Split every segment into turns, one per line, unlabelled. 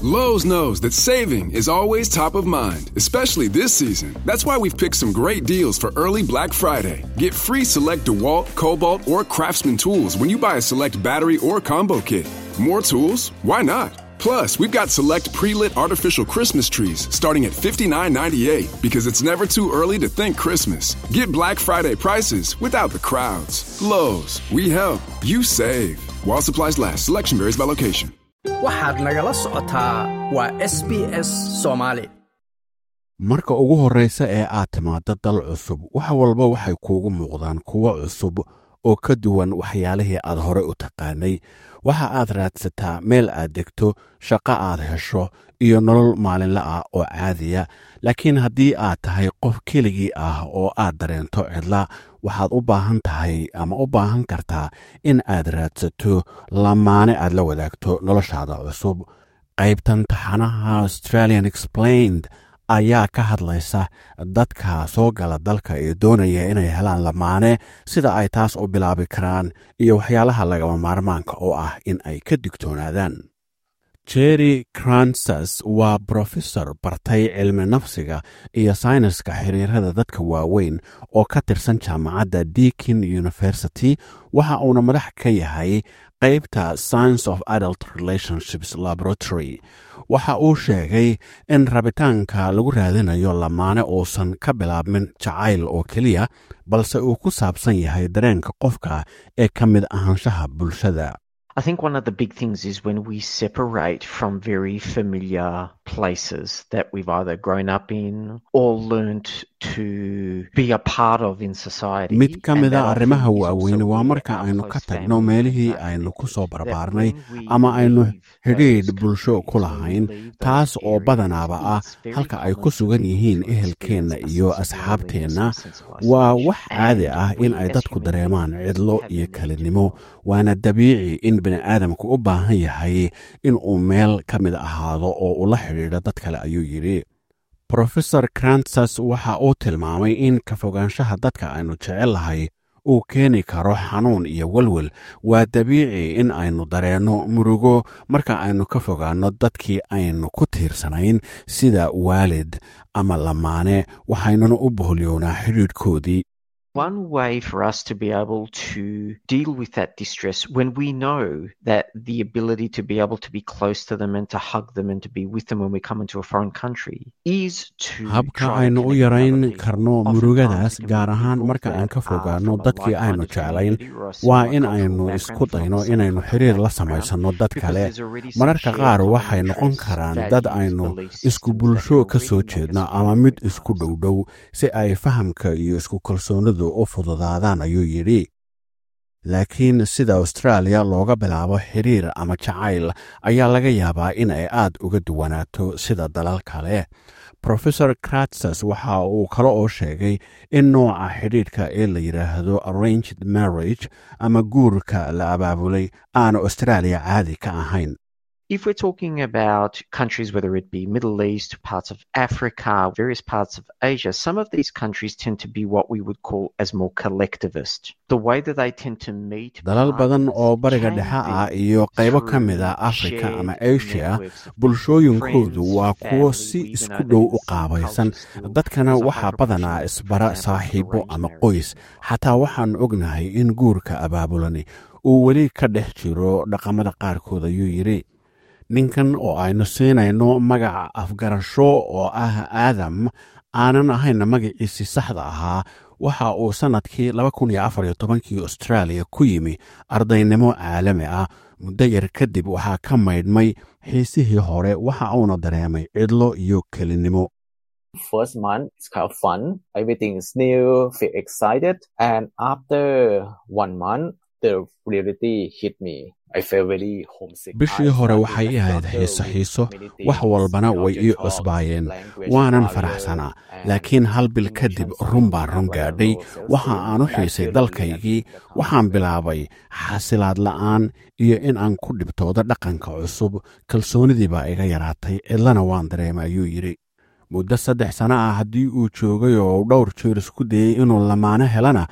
Lowe's knows that saving is always top of mind, especially this season. That's why we've picked some great deals for early Black Friday. Get free select DeWalt, Cobalt, or Craftsman tools when you buy a select battery or combo kit. More tools? Why not? Plus, we've got select pre-lit artificial Christmas trees starting at $59.98 because it's never too early to think Christmas. Get Black Friday prices without the crowds. Lowe's, we help, you save. While supplies last, selection varies by location.
waxaad nagala socotaa waa s b s soomaali
marka ugu horraysa ee aad timaaddo dal cusub wax walba waxay kuugu muuqdaan kuwo cusub oo ka duwan waxyaalihii aad hore u taqaanay waxa aad raadsataa meel aad degto shaqo aad hesho iyo nolol maalinle ah oo caadiya laakiin haddii aad tahay qof keligii ah oo aad dareento cidla waxaad u baahan tahay ama u baahan kartaa in aad raadsato lamaane aad la wadaagto noloshaada cusub qaybtan taxanaha australian explained ayaa ka hadlaysa dadka soo gala dalka ee doonaya inay helaan lamaane sida ay taas u bilaabi karaan iyo waxyaalaha lagama maarmaanka oo ah in ay ka digtoonaadaan jerry cransas waa brofesor bartay cilmi nafsiga iyo sayniska xiriirada dadka waaweyn oo ka tirsan jaamacadda deakin university waxa uuna madax ka yahay qaybta science of adult relationships laboratory waxa uu sheegay in rabitaanka lagu raadinayo lamaane uusan ka bilaabmin jacayl oo keliya balse uu ku saabsan yahay dareenka qofka ee ka mid ahaanshaha bulshada
I think one of the big things is when we separate from very familiar places that we've either grown up in or learnt to be a part of in society.
mid ka
And
mid a
that I
arrimaha
think is
waaweyn
also
waa
where
marka
our
aynu ka
close
tagno
family
meelihii
are
aynu ku soo
that
barbaarnay
when we
ama aynu
leave
xidhiidh
those
bulsho ku
countries, when we
lahayn
leave
taas
those
oo
areas,
badanaaba ah
it's very
halka ay ku
common
sugan
for
yihiin
people to
ehelkeenna
experience a
iyo
sense of
asxaabteenna
loneliness, a sense of
waa
isolation.
wax caadi
And
ah
we
in ay
as
dadku
human
dareemaan
beings
cidlo
have the
iyo
need to
kelinimo
belong.
waana dabiici in bini'aadamku u baahan yahay in uu meel ka mid ahaado oo ula xidhiidho dad kale ayuu yidhi profesor cransas waxa uu tilmaamay in ka fogaanshaha dadka aynu jecellahay uu keeni karo xanuun iyo welwel waa dabiici in aynu dareenno murugo marka aynu ka fogaanno dadkii aynu ku tiirsanayn sida waalid ama lamaane waxaynuna u boholyoonaa xidhiidhkoodii
One way for us to be able to deal with that distress when we know that the ability to be able to be close to them and to hug them and to be with them when we come into a foreign country is to
habka
try to
aynu u
connect with
yarayn
other people.
karno
Oftentimes
murugadaas
it can
gaar
be
ahaan
people
marka aan
that
ka
are
fogaanno
from a
dadkii aynu
like-minded
jeclayn
community or a
waa
similar
in
cultural
aynu
background
isku
from a
dayno
similar
inaynu
cultural
xiriir la
background
samaysanno dad
because
kale
there's already some
mararka
shared
qaar
common
waxay noqon
interests,
karaan dad
values,
aynu
belief
isku
systems that
bulsho
can
ka soo
already make us
jeedno
feel
ama
very
mid
part
isku
of
dhow dhow si ay fahamka iyo isku kalsoonidu u fududaadaan ayuu yidhi laakiin sida austraaliya looga bilaabo xiriir ama jacayl ayaa laga yaabaa in ay aad uga duwanaato sida dalal kale profesor kratsas waxa uu kale oo sheegay in nooca xidhiidhka ee la yidhaahdo arranged marriage ama guurka la abaabulay aanu austraaliya caadi ka ahayn
If we're talking about countries, whether it be Middle East, parts of Africa, various parts of Asia, some of these countries tend to be what we would call as more collectivist. The way that they tend to meet
dalal badan
partners
oo bariga
can
dhexe
be
ah iyo qaybo ka
through
mid a afrika ama
shared
asia
networks of
bulshooyinkoodu
friends,
waa kuwo
family.
si
We even
isku
know that
dhow
in
u
some
qaabaysan
cultures still,
dadkana
there's a
waxaa
high
badanaa
proportion of, for
isbara
example,
saaxiibo
arranged
ama
marriages.
qoys xataa waxaan ognahay in guurka abaabulani uu weli ka dhex jiro dhaqamada qaarkood ayuu yidhi ninkan oo aynu siinayno magaca afgarasho oo ah aadam aanan ahayna magaciisii saxda ahaa waxa uu sannadkii kii austraaliya ku yimi ardaynimo caalami ah muddo yar kadib waxaa ka maydhmay xiisihii hore waxa uuna dareemay cidlo iyo kelinimo
first month it's kind of fun everything is new feel excited and after one month the reality hit me i felt very homesick
bishii
I
hore
started
waxay
to
ii ahayd
struggle
xiiso
with
xiiso
many
wax
things,
walbana way
culture
ii
shock,
cusbaayeen
language
waanan
barrier,
faraxsanaa
and
laakiin hal bil kadib
emotions
run baa run
whenever I
gaadhay
go sales
waxa
team,
aan u
I
xiisay
feel
dalkaygii
lonely at the
waxaan
company.
bilaabay xasilaad la'aan iyo in aan ku dhibtoodo dhaqanka cusub kalsoonidii baa iga yaraatay cidlana waan dareemay ayuu yidhi muddo saddex sano ah haddii uu joogay oo uu dhowr jeer isku dayey inuu lamaano helana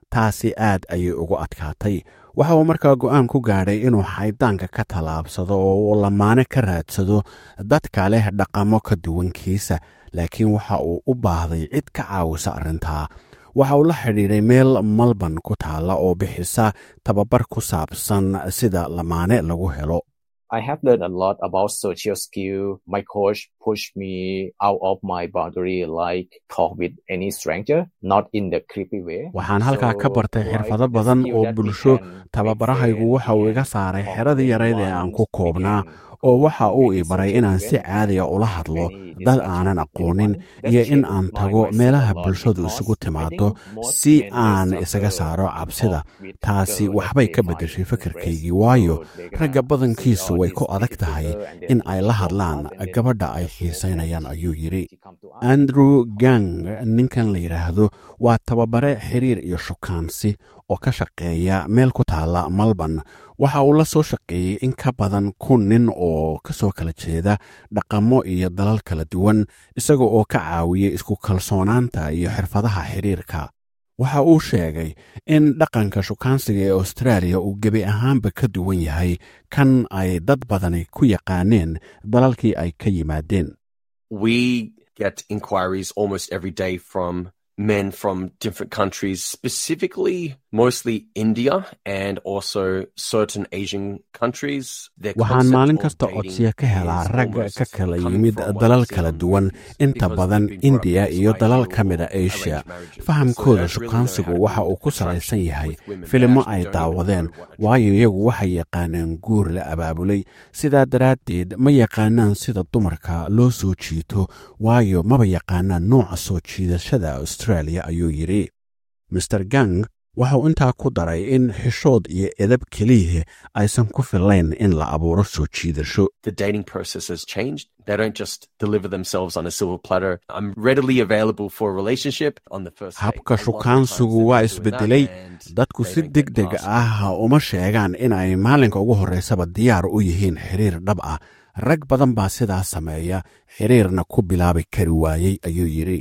taasi aad ayay ugu adkaatay waxa uu markaa go'aan ku gaadhay inuu xaydaanka ka tallaabsado oo uu lamaane ka raadsado dadka leh dhaqamo ka duwankiisa laakiin waxa uu u baahday cid ka caawisa arrintaa waxa uu la xidhiidhay meel malban ku taalla oo bixisa tababar ku saabsan sida lamaane lagu helo
I have learned a lot about social skill. My coach pushed me out of my boundary, like talk with any stranger, not in the creepy way.
waxaan halkaa ka bartay xirfado badan oo bulsho tababarahaygu waxa uu iga saaray xeradii yarayd ee aan ku koobnaa oo waxa uu ii baray inaan si caadiya ula hadlo dad aanan aqoonin iyo in aan tago meelaha bulshadu isugu timaado si aan isaga saaro cabsida taasi waxbay ka beddeshay fikirkaygii waayo ragga badankiisu way ku adag tahay in ay la hadlaan gabadha ay xiisaynayaan ayuu yidhi andrew gang ninkan la yidhaahdo waa tababare xiriir iyo shukaansi oo ka shaqeeya meel ku taalla malban waxa uu la soo shaqeeyey in ka badan kun nin oo ka soo kala jeeda dhaqamo iyo dalal kala duwan isaga oo ka caawiyey isku kalsoonaanta iyo xirfadaha xiriirka waxa uu sheegay in dhaqanka shukaansiga ee austraaliya uu gebi ahaanba ka duwan yahay kan ay dad badani ku yaqaaneen dalalkii ay ka yimaadeen
we get inquiries almost every day from men from different countries, specifically mostly India and also certain Asian countries. Their
waxaan
concept
maalin
of
kasta
dating
codsiya ka helaa
is
rag
almost
ka kala
coming
yimid
from what
dalal
I've seen
kala
on
duwan
movies
inta
because
badan
they've been brought up
indiya
in
iyo dalal
society
ka mida
or
asia
arranged marriages.
fahamkooda
So they really know
shukaansigu
how to
waxa uu
build
ku
attraction
salaysan yahay
with women. They
filimo
actually
ay
don't even
daawadeen
know what
waayo iyagu waxay yaqaaneen guur la abaabulay sidaa daraaddeed ma yaqaanaan sida dumarka loo soo jiito waayo maba yaqaanaan nooca soo jiidashada australia ayuu yidhi master gang waxa uu intaa ku daray in xishood iyo edab keliya aysan ku filayn in la abuuro soo jiidasho
the dating process has changed. They don't just deliver themselves on a silver platter. I'm readily available for a relationship on the first date.
habka
A lot of
shukaansigu
times
waa
they're doing that
isbedelay
and
dadku
they
si
don't get
deg deg
past
ah uma sheegaan in ay maalinka ugu horreysaba diyaar u yihiin xiriir dhab ah rag badan baa sidaa sameeya xiriirna ku bilaabi kari waayey ayuu yidhi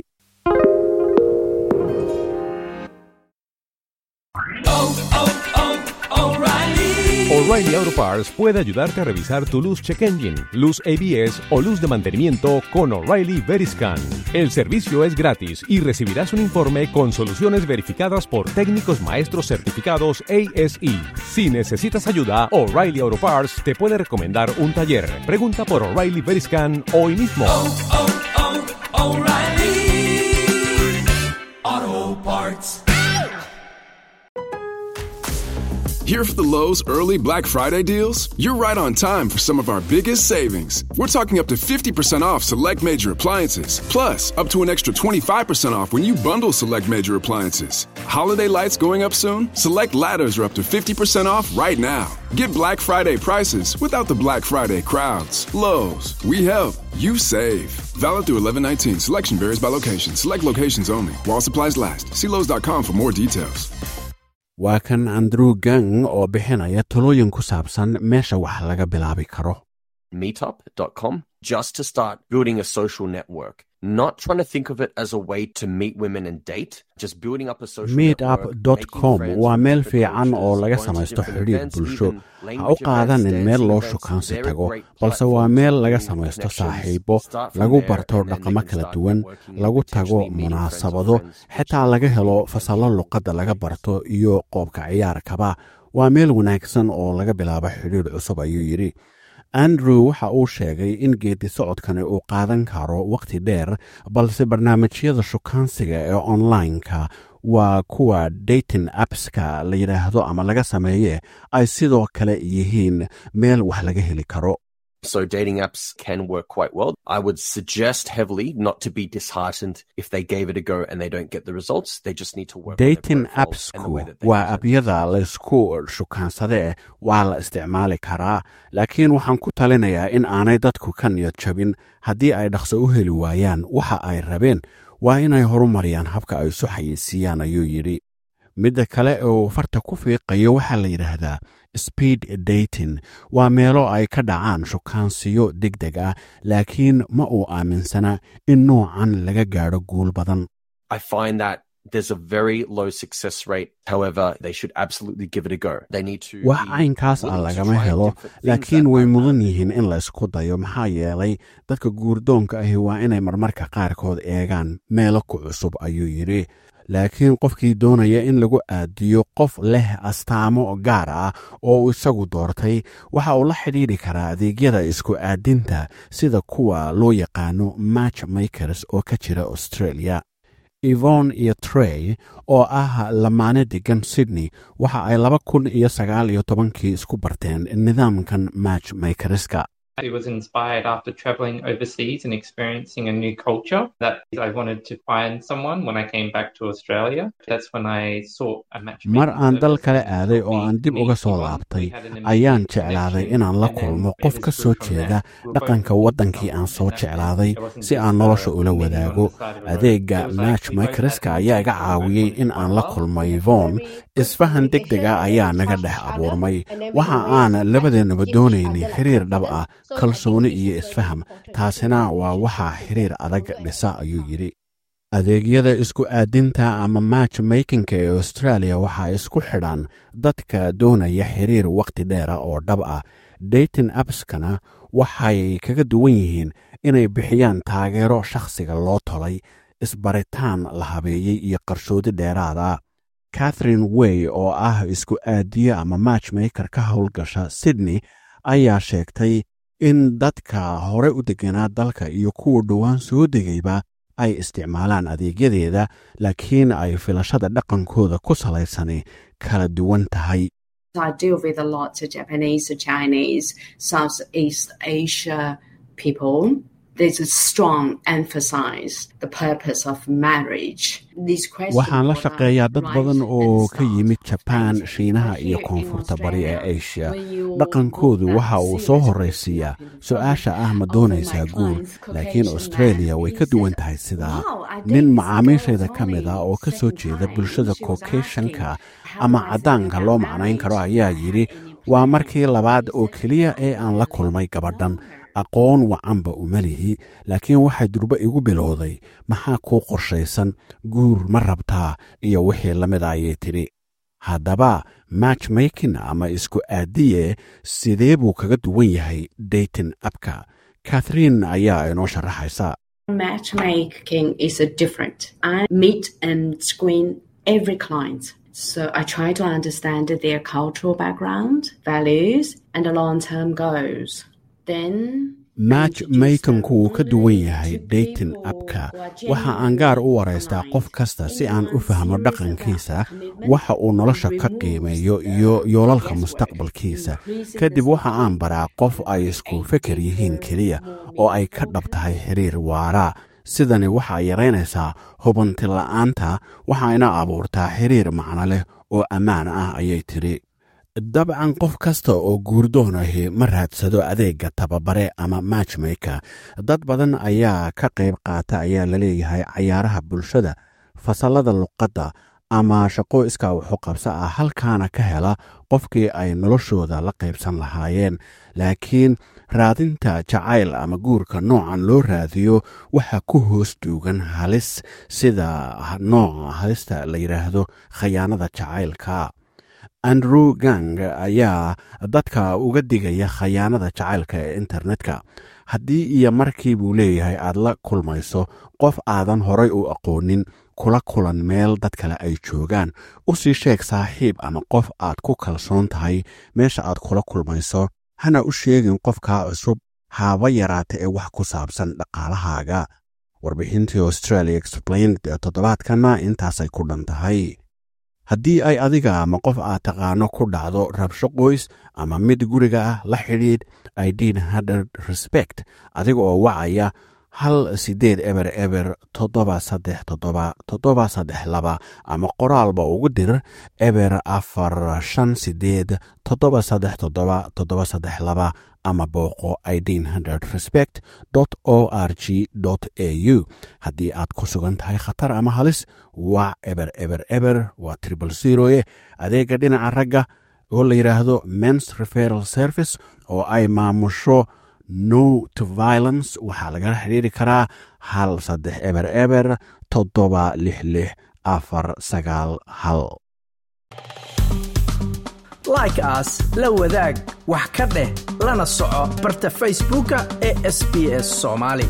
O'Reilly Auto Parts puede ayudarte a revisar tu luz check engine, luz ABS o luz de mantenimiento con O'Reilly Veriscan. El servicio es gratis y recibirás un informe con soluciones verificadas por técnicos maestros certificados ASE. Si necesitas ayuda, O'Reilly Auto Parts te puede recomendar un taller. Pregunta por O'Reilly Veriscan hoy mismo.
Here for the Lowe's early Black Friday deals? You're right on time for some of our biggest savings. We're talking up to 50% off select major appliances, plus up to an extra 25% off when you bundle select major appliances. Holiday lights going up soon? Select ladders are up to 50% off right now. Get Black Friday prices without the Black Friday crowds. Lowe's, we help, you save. Valid through 1119. Selection varies by location. Select locations only. While supplies last. See Lowe's.com for more details.
waa kan andrew gang oo bixinaya talooyin ku saabsan meesha wax laga bilaabi karo
meetup.com just to start building a social network. Not trying to think of it as a way to meet women and date, just building up a social network.
meetup.com
making friends
waa
with
meel
different
fiican oo
cultures,
laga
going to
samaysto
different
xidhiir
events,
bulsho
even
ha u
language
qaadanin
events,
meel loo
dancing
shukaansi
events. They're
tago
great
balse waa
platforms
meel
to
laga
build
samaysto
connections.
saaxiibo
Start from
lagu
there,
barto
and then you
dhaqamo
can
kala
start
duwan
networking and
lagu tago
potentially meeting friends of
munaasabado
friends, which
xitaa
is
laga helo
really
fasallo
amazing.
luqadda laga barto iyo qoobka ciyaarkaba waa meel wanaagsan oo laga bilaabo xidhiir cusub ayuu yidhi andrew waxa uu sheegay in geedi socodkani uu qaadan karo wakhti dheer balse barnaamijyada shukaansiga ee online-ka waa kuwa dating appska la yidhaahdo ama laga sameeye ay sidoo kale yihiin meel wax laga heli karo
So dating apps can work quite well. I would suggest heavily not to be disheartened if they gave it a go and they don't get the results. They just need to work on their
dating
profiles and the
appsku
way that they
waa
present
abyada laysku shukaansadee waa la isticmaali karaa laakiin waxaan ku talinayaa in aanay dadku ka niyad jabin haddii ay dhaqso u heli waayaan waxa ay rabeen waa inay horumariyaan habka ay isu xayeysiiyaan ayuu yidhi midda kale oo farta ku fiiqayo waxaa la yidhaahdaa speed dating waa meelo ay ka dhacaan shukaansiyo deg deg ah laakiin ma uu aaminsana in noocan laga gaadho guul badan
I find that there's a very low success rate. However, they should absolutely give it a go. They need to.
wax
be
caynkaas ah
willing to
lagama
try
helo
different things
laakiin
that
way
might
mudan
work.
yihiin in la isku dayo maxaa yeelay dadka guurdoonka ahi waa inay marmarka qaarkood eegaan meelo ku cusub ayuu yidhi laakiin qofkii doonaya in lagu aadiyo qof leh astaamo gaar ah oo uu isagu doortay waxa uu la xidhiidhi karaa adeegyada isku aadinta sida kuwa loo yaqaano match makers oo ka jira australia evon iyo trey oo ah lamaane degan sydney waxa ay laba kun iyo sagaal iyo tobankii isku barteen nidaamkan match makerska
It was inspired after traveling overseas and experiencing a new culture that I wanted to find someone when I came back to Australia. That's when I sought a matchmaking
mar aan dal
service
kale
and
aaday
helped
oo
me
aan dib
meet
uga soo
Yvonne.
laabtay
We had an
ayaan
immediate
jeclaaday
connection
inaan la
and then
kulmo
we
qof
just
ka
grew
soo
from
jeeda
there. We were both
dhaqanka
from
waddankii aan
Scotland
soo
and that
jeclaaday
there wasn't
si
just
aan
a
nolosha ula
meeting on the
wadaago
side of the road.
adeega
It was like
match
we both had
makerska
the
ayaa iga
same
caawiyey
connection
in aan la
well.
kulmo yvon isfahan deg dega ayaa naga dhex abuurmay waxa aan labadeenaba doonaynay xiriir dhab ah kalsooni iyo isfaham taasina waa waxa xiriir adag dhisa ayuu yidhi adeegyada isku aadinta ama match makinka ee australia waxaa isku xidhan dadka doonaya xiriir wakhti dheera oo dhab ah dating appskana waxay kaga duwan yihiin inay bixiyaan taageero shakhsiga loo tolay isbaritaan la habeeyey iyo qarshoodi dheeraada catherine way oo ah isku aadiye ama matchmaker ka howlgasha sydney ayaa sheegtay in dadka hore u deganaa dalka iyo kuwa dhowaan soo degayba ay isticmaalaan adeegyadeeda laakiin ay filashada dhaqankooda ku salaysani kala duwan tahay
I deal with a lot of Japanese, Chinese, Southeast Asia people. There's a strong emphasis the purpose of marriage. These questions
waxaan la
what I
shaqeeyaa dad
write
badan
and
oo ka
start
yimid jabaan
painting.
shiinaha
But
iyo
here in
koonfurta bari ee
Australia,
asia
when you
dhaqankoodu
go
waxa
back
uu
serious
soo
with
horraysiiyaa
European
su-aasha ah ma
Often
doonaysaa
my
guur
clients,
laakiin
Caucasian
australia
man,
way
he
ka duwan
said,
tahay sidaa
"Wow, I
nin
dated
macaamiishayda
girls
ka mid ah
only
oo ka soo
second
jeeda
time.
bulshada
She was
caucasianka
asking how
ama
I felt
caddaanka
about
loo macnayn karo
marriage.
ayaa
I
yidhi
had any
waa
plans.
markii labaad oo keliya ee aan la kulmay gabadhan aqoon wacanba uma lihi laakiin waxay durbo igu bilowday maxaa kuu qorshaysan guur ma rabtaa iyo wixii la mid ayay tidhi haddaba matchmaking ama isku aadiye sidee buu kaga duwan yahay dating appka catherine ayaa inoo sharaxaysa
Matchmaking is a different. I meet and screen every client. So I try to understand their cultural background, values, and long-term goals. Then
match makanku wuu ka duwan yahay dating appka waxa aan gaar u waraystaa qof kasta si aan u fahmo dhaqankiisa waxa uu nolosha ka qiimeeyo iyo yoolalka mustaqbalkiisa kadib waxa aan baraa qof ay isku feker yihiin keliya oo ay ka dhab tahay xiriir waara sidani waxaa yaraynaysaa hubanti la'aanta waxayna abuurtaa xiriir macno leh oo ammaan ah ayay tidhi dabcan qof kasta oo guurdoonahi ma raadsado adeegga tababare ama matchmaker dad badan ayaa ka qayb qaata ayaa laleeyahay cayaaraha bulshada fasallada luqadda ama shaqo iskaa waxu qabsa ah halkaana ka hela qofkii ay noloshooda la qaybsan lahaayeen laakiin raadinta jacayl ama guurka noocan loo raadiyo waxa ku hoos duugan halis sida nooca halista la yidhaahdo khayaanada jacaylka andrew gang ayaa dadka uga digaya khayaanada jacaylka ee internetka haddii iyo markii buu leeyahay aad la kulmayso qof aadan horay u aqoonin kula kulan meel dad kale ay joogaan u sii sheeg saaxiib ama qof aad ku kalsoon tahay meesha aad kula kulmayso hana u sheegin qofkaa cusub haaba yaraata ee wax ku saabsan dhaqaalahaaga warbixintii australia explained ee toddobaadkanna intaasay ku dhan tahay haddii ay adiga ama qof aad taqaano ku dhacdo rabsho qoys ama mid guriga ah la xidhiidh idin hadard respect adiga oo wacaya hal siddeed eber eber toddoba saddex toddoba toddoba saddex laba ama qoraalba ugu dir eber afar shan siddeed toddoba saddex toddoba toddoba saddex laba ama booqo idin hundred respect o r g a u haddii aad ku sugan tahay khatar ama halis waa eber eber eber waa tribal zeroe adeega dhinaca ragga oo la yidhaahdo mens referal service oo ay maamusho no to violence waxaa lagala xidhiiri karaa hal saddex eber eber toddoba lix lix afar sagaal hal
like aas la wadaag wax ka dheh lana soco barta facebooka ee sb s soomaali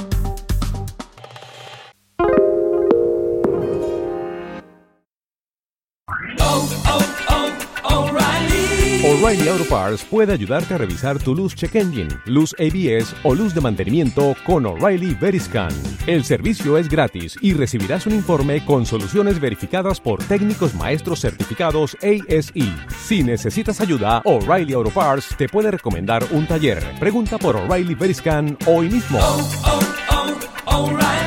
O'Reilly Auto Parts puede ayudarte a revisar tu luz check engine, luz ABS o luz de mantenimiento con O'Reilly Veriscan. El servicio es gratis y recibirás un informe con soluciones verificadas por técnicos maestros certificados ASE. Si necesitas ayuda, O'Reilly Auto Parts te puede recomendar un taller. Pregunta por O'Reilly Veriscan hoy mismo.
oh, oh, O'Reilly.